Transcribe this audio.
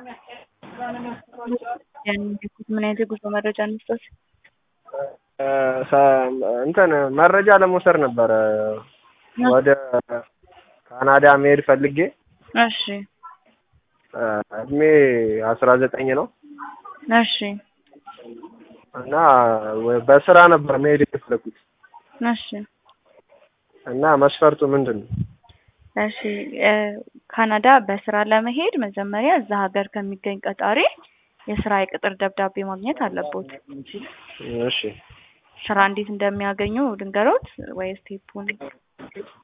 ምን አይነት የጉዞ መረጃ እንስጠት? እንትን መረጃ ለመውሰድ ነበረ ወደ ካናዳ መሄድ ፈልጌ እሺ እድሜ አስራ ዘጠኝ ነው እሺ እና በስራ ነበር መሄድ የፈለኩት እሺ እና መስፈርቱ ምንድን ነው? እሺ ካናዳ በስራ ለመሄድ መጀመሪያ እዛ ሀገር ከሚገኝ ቀጣሪ የስራ የቅጥር ደብዳቤ ማግኘት አለቦት። እሺ ስራ እንዴት እንደሚያገኙ ድንገሮት ወይ ስቴፑን